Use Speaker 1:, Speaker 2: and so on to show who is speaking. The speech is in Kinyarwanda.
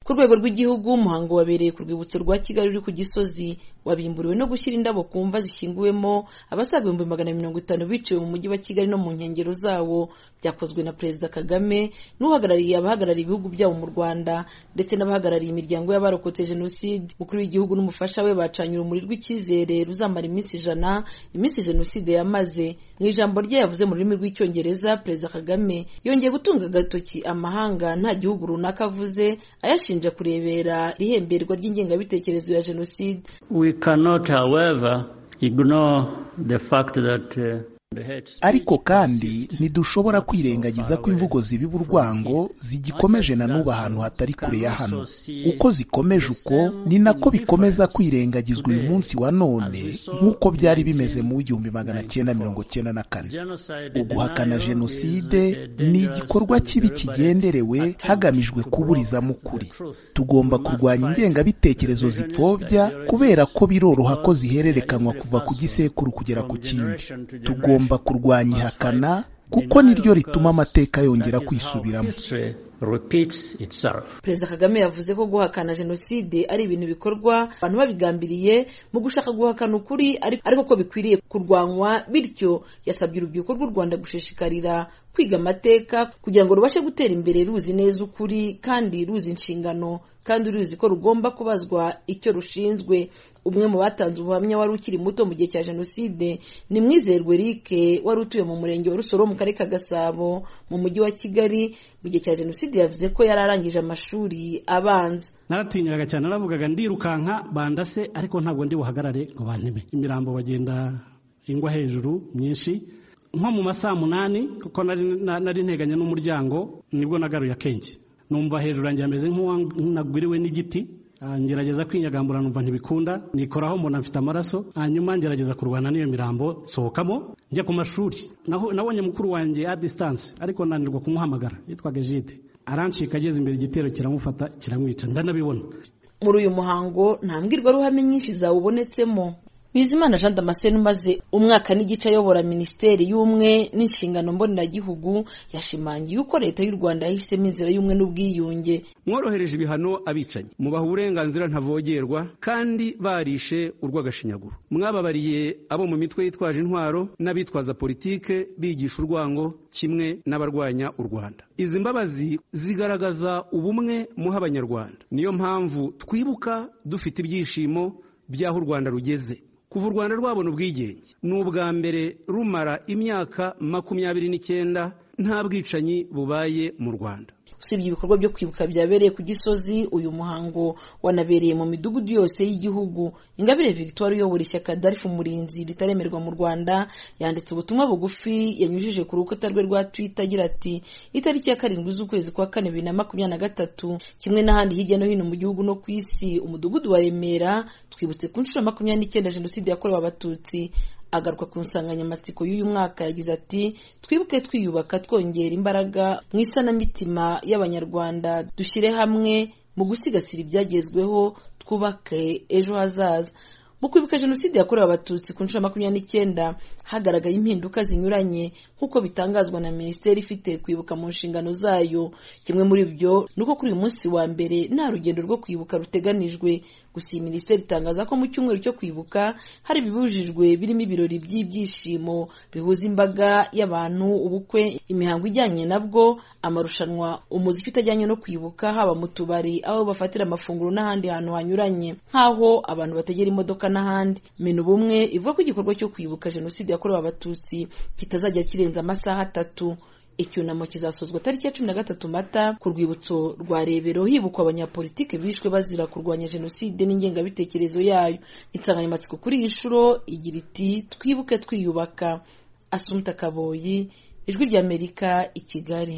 Speaker 1: ku rwego rw'igihugu umuhango wabereye ku rwibutso rwa kigali ruri ku gisozi wabimburiwe no gushyira indabo ku mva zishyinguwemo abasaga ibihumbi magana mirongo itanu biciwe mu mujyi wa kigali no mu nkengero zawo byakozwe na perezida kagame n'uhagarariye abahagarariye ibihugu byabo mu rwanda ndetse n'abahagarariye imiryango y'abarokotse jenoside umukuru w'igihugu n'umufasha we bacanye urumuri rw'icyizere ruzamara iminsi ijana iminsi jenoside yamaze mu ijambo rye yavuze mu rurimi rw'icyongereza perezida kagame yongeye gutunga agatoki amahanga nta gihugu runaka avuze ayashinja kurebera ihemberwa ry'ingengabitekerezo ya jenoside
Speaker 2: We cannot, however, ignore the fact that uh, the hate speech
Speaker 3: ariko kandi
Speaker 2: persists.
Speaker 3: ntidushobora kwirengagiza ko imvugo zibiba urwango zigikomeje na n'ubu ahantu hatari kure ya hano uko zikomeje uko ni nako bikomeza kwirengagizwa uyu munsi wa none nk'uko byari bimeze mu w'igihumbi magana cyenda mirongo cyenda na kane
Speaker 2: Genocide
Speaker 3: uguhakana
Speaker 2: denial
Speaker 3: jenoside
Speaker 2: is a
Speaker 3: ni
Speaker 2: dangerous
Speaker 3: igikorwa kibi
Speaker 2: deliberate
Speaker 3: kigenderewe
Speaker 2: attempt
Speaker 3: hagamijwe
Speaker 2: to
Speaker 3: kuburizamo
Speaker 2: block
Speaker 3: ukuri
Speaker 2: the truth.
Speaker 3: tugomba
Speaker 2: We must
Speaker 3: kurwanya
Speaker 2: fight
Speaker 3: ingengabitekerezo
Speaker 2: revisionist
Speaker 3: zipfobya
Speaker 2: ideologies
Speaker 3: kubera ko biroroha ko
Speaker 2: because
Speaker 3: zihererekanwa
Speaker 2: they
Speaker 3: kuva ku
Speaker 2: pass
Speaker 3: gisekuru kugera
Speaker 2: from
Speaker 3: ku kindi
Speaker 2: generation to
Speaker 3: tugomba
Speaker 2: generation.
Speaker 3: kurwanya
Speaker 2: We must
Speaker 3: ihakana
Speaker 2: fight
Speaker 3: kuko
Speaker 2: denial
Speaker 3: niryo
Speaker 2: because
Speaker 3: rituma amateka yongera
Speaker 2: that is how
Speaker 3: kwisubiramo
Speaker 2: history repeats itself.
Speaker 1: perezida kagame yavuze ko guhakana jenoside ari ibintu bikorwa abantu babigambiriye mu gushaka guhakana ukuri ari- ariko ko bikwiriye kurwanywa bityo yasabye urubyiruko rw'u rwanda gushishikarira kwiga amateka kugira ngo rubashe gutera imbere ruzi neza ukuri kandi ruzi inshingano kandi ruzi ko rugomba kubazwa icyo rushinzwe umwe mu batanze ubuhamya wari ukiri muto mu gihe cya jenoside ni mwizerwe eric wari utuye mu murenge wa rusoro mu karere ka gasabo mu mujyi wa kigali mu gihe cya jenoside yavuze ko yari arangije amashuri abanza
Speaker 4: naratinyiraga cyane naravugaga ndirukanka bandase ariko ntabwo ndi buhagarare ngo banteme imirambo bagenda ingwa hejuru myinshi nko mu masaa munani kuko nari na- nari nteganye n'umuryango nibwo nagaruye akenge numva hejuru yanjye hameze nk'uwanagwiriwe n'igiti Ah, ngerageza kwinyagambura numva ntibikunda nikoraho mbona mfite amaraso hanyuma ngerageza kurwana n'iyo mirambo nsohokamo njya ku mashuri naho nabonye mukuru wanjye a distance ariko nanirwa kumuhamagara yitwaga jide arancika ageze imbere igitero kiramufata kiramwica ndanabibona
Speaker 1: muri uyu muhango nta mbwirwaruhame nyinshi zawubonetsemo bizimana jean damascene umaze umwaka n'igice ayobora minisiteri y'ubumwe n'inshingano mboneragihugu yashimangiye uko leta y'u rwanda yahisemo inzira y'ubumwe n'ubwiyunge
Speaker 5: mworohereje ibihano abicanyi mubaha uburenganzira ntavogerwa kandi barishe urw'agashinyaguro mwababariye abo mu mitwe yitwaje intwaro n'abitwaza politike bigisha urwango kimwe n'abarwanya u rwanda izi mbabazi zigaragaza ubumwe muha abanyarwanda niyo mpamvu twibuka dufite ibyishimo by'aho u rwanda rugeze kuva u rwanda rwabona ubwigenge ni ubwa mbere rumara imyaka makumyabiri n'icyenda nta bwicanyi bubaye mu rwanda
Speaker 1: usibye ibikorwa byo kwibuka byabereye ku gisozi uyu muhango wanabereye mu midugudu yose y'igihugu ingabire victoire uyobora ishyaka darifu umurinzi ritaremerwa mu rwanda yanditse ubutumwa bugufi yanyujije ku rukuta rwe rwa twitter agira ati itariki ya karindwi z'ukwezi kwa kane bibiri na makumyabiri na gatatu kimwe n'ahandi hirya no hino mu gihugu no ku isi umudugudu wa remera twibutse ku nshuro ya makumyabiri n'icyenda jenoside yakorewe abatutsi agaruka ku nsanganyamatsiko y'uyu mwaka yagize ati twibuke twiyubaka twongera imbaraga mu isanamitima y'abanyarwanda dushyire hamwe mu gusigasira ibyagezweho twubake ejo hazaza mu kwibuka jenoside yakorewe abatutsi ku nshuro ya makumyabiri n'icyenda hagaragaye impinduka zinyuranye nk'uko bitangazwa na minisiteri ifite kwibuka mu nshingano zayo kimwe muri byo ni uko kuri uyu munsi wa mbere nta rugendo rwo kwibuka ruteganijwe gusa iyi minisiteri itangaza ko mu cyumweru cyo kwibuka hari ibibujijwe birimo ibirori by'ibyishimo bihuza imbaga y'abantu ubukwe imihango ijyanye nabwo amarushanwa umuziki utajyanye no kwibuka haba mu tubari aho bafatira amafunguro n'ahandi hantu hanyuranye nk'aho abantu bategera imodoka n'ahandi mena ubumwe ivuga ko igikorwa cyo kwibuka jenoside yakorewe abatutsi kitazajya kirenza amasaha atatu icyunamo kizasozwa tariki ya cumi na gatatu mata ku rwibutso rwa rebero hibukwa abanyapolitike bishwe bazira kurwanya jenoside n'ingengabitekerezo yayo insanganyamatsiko kuri iyi nshuro igira iti twibuke twiyubaka asumta kaboyi ijwi ry'amerika i kigali